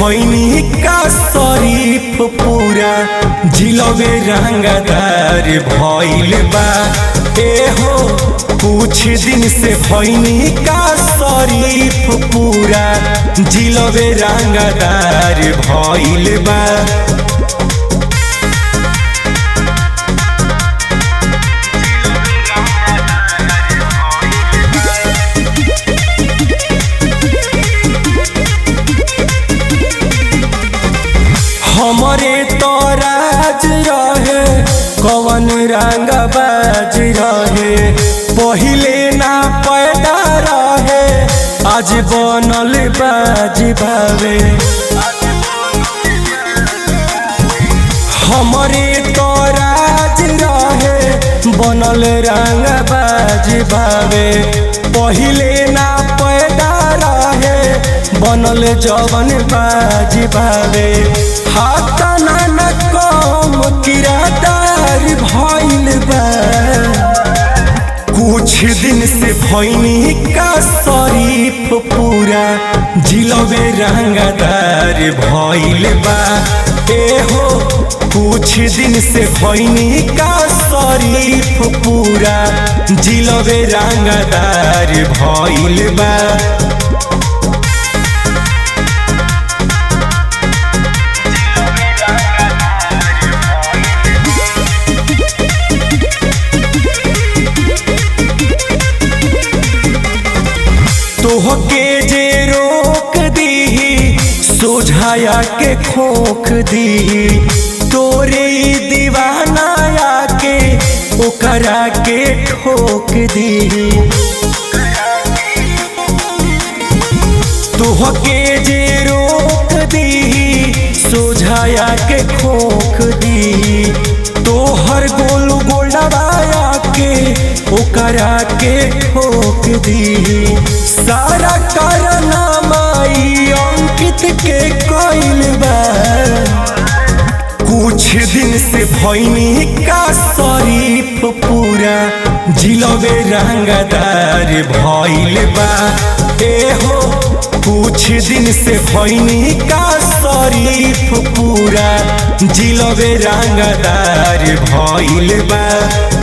भैनी का शरीफ पूरा जिलबे रंगदार भइल बा ए हो कुछ दिन से भैनी का शरीफ पूरा जिलबे रंगदार भइल बा हमरे तो राज रहे कवन रंग बाज रहे पहिले ना पैदा रहे आज बनल बाज भावे हमरे तो राज रहे बनल रंग बाज भावे पहिले ना पैदा रहे बनल जवन बाज भावे हाथ ना कम किरादार भइल बा कुछ दिन से भैनी का शरीफ पूरा जिलबे रंगदार भइल बा ए हो कुछ दिन से भैनी का शरीफ पूरा जिलबे रंगदार भइल बा तोहके जे रोक दी सोझाया के खोख दी तोरे दीवाना आके ओकरा के ठोक दी तोहके जे रोक दी सोझाया के खोख दी तोहर गोल गोलवाया के ओकरा के ठोक दी सारा कारनामा ई अंकित के कइल बा कुछ दिन से भैनी का शरीफ पूरा जिलबे रंगदार भइल बा ए हो कुछ दिन से भैनी का शरीफ पूरा जिलबे रंगदार भइल बा